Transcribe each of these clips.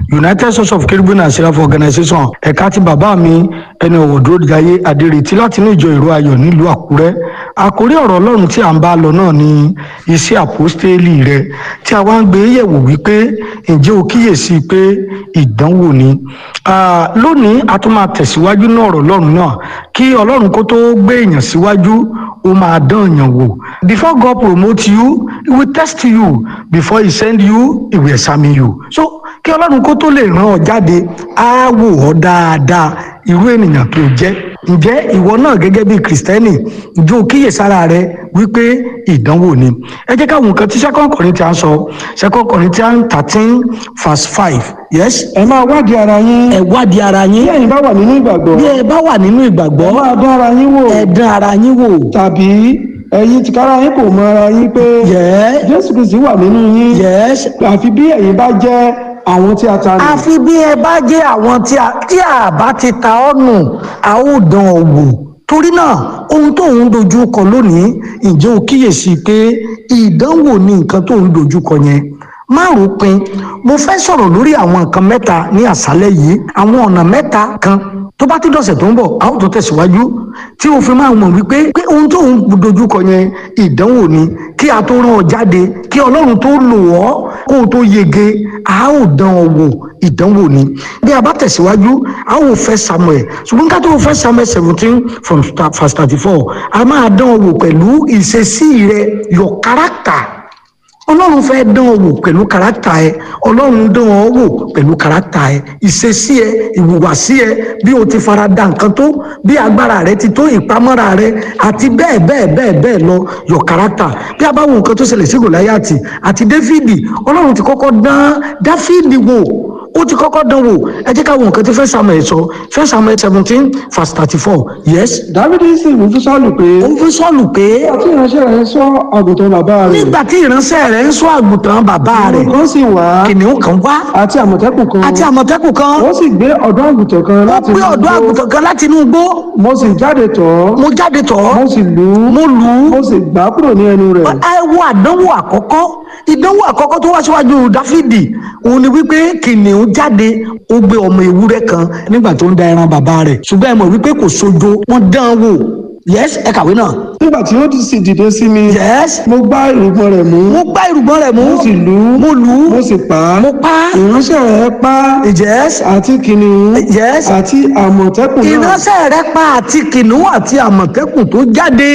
united church of kerubim and seraph organization ẹ̀ka ti bàbá mi ẹni ọ̀wọ̀ dúró jayé adérètí láti inú ìjọ ìró ayọ̀ nílùú àkúrẹ́ àkórí ọ̀rọ̀ ọlọ́run tí à ń bá lọ náà ni iṣẹ́ àpọ́stélì rẹ tí a wá ń gbé yẹ̀wò wípé ǹjẹ́ o kíyèsí pé ìdánwò ni Ah, lónìí a tún máa tẹ̀síwájú náà ọ̀rọ̀ ọlọ́run náà kí ọlọ́run kó tó gbé èèyàn síwájú ó máa dán èèyàn wò before God promote you he will test you before he send you he will examine you so kí ọlọ́run kó tó lè rán ọ jáde á wò ọ́ dáadáa irú ènìyàn tó jẹ́ ǹjẹ́ ìwọ náà gẹ́gẹ́ bí kìrìsìtẹ́nì ǹjẹ́ o kíyèsára rẹ wípé ìdánwò ni ẹ jẹ́ káwọn nǹkan tí second Corinthians sọ second Corinthians thirteen verse five yes ẹ máa wádìí ara yín ẹ wádìí ara yín bí ẹ̀yin bá wà nínú ìgbàgbọ́ bí ẹ bá wà nínú ẹ ìgbàgbọ́ máa dán ara yín wò ẹ dán ara yín wò tàbí ẹ̀yin tìkára yín kò mọ ara yín pé yes jésù kristi wà nínú yín yes àfi bí ẹ̀yin bá jẹ́ àwọn tí a ta nù àfi bí ẹ bá jẹ́ àwọn tí a tí a bá ti ta ọ́ nù a ó dán ọ wò torí náà ohun tó ń dojú kọ lónìí ǹjẹ́ o kíyèsí pé ìdánwò ni nǹkan tó ń dojú kọ yẹn má rò ó pin mo fẹ́ sọ̀rọ̀ lórí àwọn nǹkan mẹ́ta ní àṣálẹ́ yìí àwọn ọ̀nà mẹ́ta kan tó bá tún dọ̀sẹ̀ tó ń bọ̀ a ó tún tẹ̀síwájú tí o fi máa mọ̀ wípé pé ohun tó ń dojú kọ yẹn ìdánwò ni kí a tó rán ọ jáde kí ọlọ́run tó lò ọ́ kó o tó yege a ó dán ọ wò ìdánwò ni bí a bá tẹ̀síwájú a ó fẹ́ samuel ṣùgbọ́n ká tó fẹ́ samuel seventeen from start- verse thirty four a máa dán ọ wò pẹ̀lú ìṣesí rẹ your character ọlọ́run fẹ́ dán ọ wò pẹ̀lú kàrákítà ẹ ọlọ́run dán ọ wò pẹ̀lú kàrákítà ẹ ìṣesí ẹ ìhùwàsí ẹ bí o ti fara da nǹkan tó bí agbára rẹ ti tó ìpamọ́ra rẹ àti bẹ́ẹ̀ bẹ́ẹ̀ bẹ́ẹ̀ bẹ́ẹ̀ lọ your character bí a bá wo nǹkan tó ṣẹlẹ̀ sí gòláyàtì àti dáfídì ọlọ́run ti kọ́kọ́ dán dáfídì wò ó ti kọ́kọ́ dán wò ẹ jẹ́ ká wo nǹkan tí fẹ́ samuel sọ fẹ́ samuel seventeen verse thirty four yes dávidi sì wí fún sọ́ọ̀lù pé ó fi sọ́ọ̀lù pé àti ìránṣẹ́ rẹ̀ sọ àgùntàn bàbá rẹ̀ nígbà tí ìránṣẹ́ rẹ̀ ń sọ àgùntàn bàbá rẹ̀ kan sì wá kìnìún kan wá àti àmọ̀tẹ́kùn kan àti àmọ̀tẹ́kùn kan wọ́n sì gbé ọ̀dọ́ àgùntàn kan ó láti gbé inú ọ̀dọ́ igbó. àgùntàn kan láti inú igbó mo sì jáde tọ̀ ọ́ mo jáde tọ̀ ọ́ mo sì lù ú mo lù ú mo sì gbà á kúrò ní ẹnu rẹ̀ ẹ wo àdánwò àkọ́kọ́ ìdánwò àkọ́kọ́ tó wá síwájú dáfídì òun ni wípé kìnìún jáde ó gbé ọmọ ewúrẹ́ kan nígbà tó ń da ẹran bàbá rẹ̀ ṣùgbọ́n ẹ mọ̀ wípé kò sojo wọ́n dán an wò yes ẹ kàwé náà nígbà tí ó sì dìde sí mi yes mo gbá ìrùgbọ̀n rẹ̀ mú mo gbá irùngbọ̀n rẹ̀ mú mo sì lù ú mo lù ú mo sì pa á mo pa á ìránṣẹ́ rẹ̀ pa á yes àti kìnìún yes àti àmọ̀tẹ́kùn náà ìránṣẹ́ rẹ̀ pa àti kìnìún àti àmọ̀tẹ́kùn tó jáde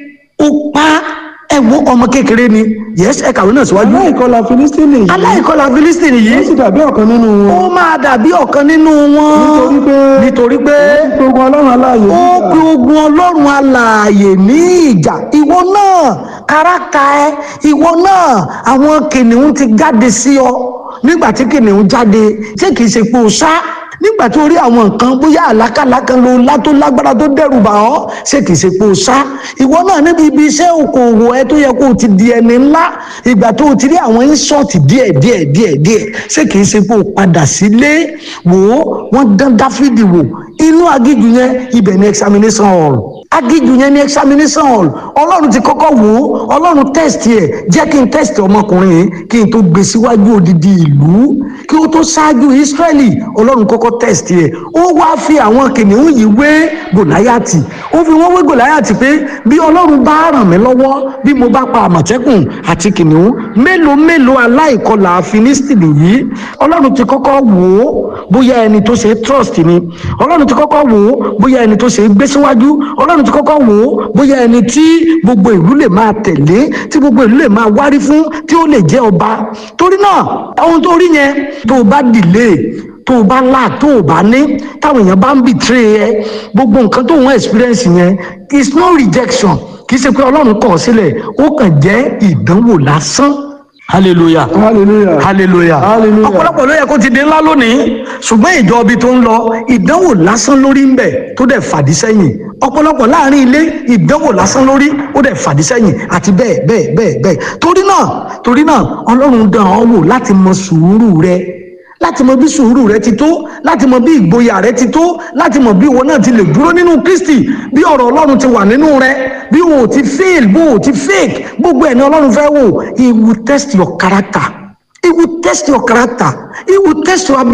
ó pa ẹ wo ọmọ kékeré ni yes ẹ kàwé náà síwájú aláìkọlà filistini yìí aláìkọlà philistine ó yìí sì dàbí ọ̀kan nínú wọn ó máa dàbí ọ̀kan nínú wọn nítorí pé nítorí pé gbogbo ọlọ́run aláàyè ó nígbà pe ogun ọlọ́run alààyè ní ìjà ìwọ náà káràkà ẹ ìwọ náà àwọn kìnìún ti jáde sí ọ nígbà tí kìnìún jáde ṣé kìí ṣe pé o sá nígbà tó rí àwọn nǹkan bóyá àlákàlà kan ló lá tó lágbára tó dẹ́rù bà ọ́ ṣé kìí ṣe pé o sá ìwọ náà níbi ibi iṣẹ́ okòwò ẹ tó yẹ kó o ti di ẹni ńlá ìgbà tó o ti rí àwọn ínsọ́ọ̀tì díẹ̀ díẹ̀ díẹ̀ díẹ̀ ṣé kìí ṣe pé o padà sílé wò ó wọ́n dán dáfídì wò inú agíjù yẹn ibẹ̀ ni examination hall agíjù yẹn ni examination hall ọlọ́run ti kọ́kọ́ wò ó ọlọ́run test ẹ̀ jẹ́ kí n test ọmọkùnrin yìí kí n tó gbé síwájú odidi ìlú kí ó tó ṣáájú Ísírẹ́lì ọlọ́run kọ́kọ́ test ẹ̀ ó wá fi àwọn kìnìún yìí wé gòláyàtì ó fi wọ́n wé gòláyàtì pé bí ọlọ́run bá ràn mí lọ́wọ́ bí mo bá pa àmọ̀tẹ́kùn àti kìnìún mélòó mélòó aláìkọlà Fílístínì yìí ọlọ́run ti kọ́kọ́ wò ó bóyá ẹni tó ṣe trust ni ọlọ́run ti kọ́kọ́ wò ó bóyá ẹni tó ṣe gbé síwájú ọlọ́run ti kọ́kọ́ wò ó bóyá ẹni tí gbogbo ìlú lè máa tẹ̀lé tí gbogbo ìlú lè máa wárí fún tí ó lè jẹ́ ọba torí náà ohun tó rí yẹn tó o bá delay tó o bá là tó o bá ní táwọn èèyàn bá ń betray ẹ gbogbo nǹkan tó ń experience yẹn is no rejection kì í ṣe pé ọlọ́run kọ̀ ọ́ sílẹ̀ ó kàn jẹ́ ìdánwò lásán hallelujah hallelujah hallelujah Hallelujah. ọ̀pọ̀lọpọ̀ ló yẹ kó ti di ńlá lónìí ṣùgbọ́n ìjọ ibi tó ń lọ ìdánwò lásán lórí ń bẹ̀ tó dẹ̀ fàdí sẹ́yìn ọ̀pọ̀lọpọ̀ láàrin ilé ìdánwò lásán lórí ó dẹ̀ fàdí sẹ́yìn àti bẹ́ẹ̀ bẹ́ẹ̀ bẹ́ẹ̀ bẹ́ẹ̀ torí náà torí náà ọlọ́run dán ọ wò láti mọ sùúrù rẹ láti mọ bí sùúrù rẹ ti tó láti mọ bí ìgboyà rẹ ti tó láti mọ bí ìwọ náà ti lè dúró nínú kristi bí ọ̀rọ̀ ọlọ́run ti wà nínú rẹ bí o ò ti fail bó o ti fake gbogbo ẹ̀ ní ọlọ́run fẹ́ wò he will test your character he will test your character he will test your ability.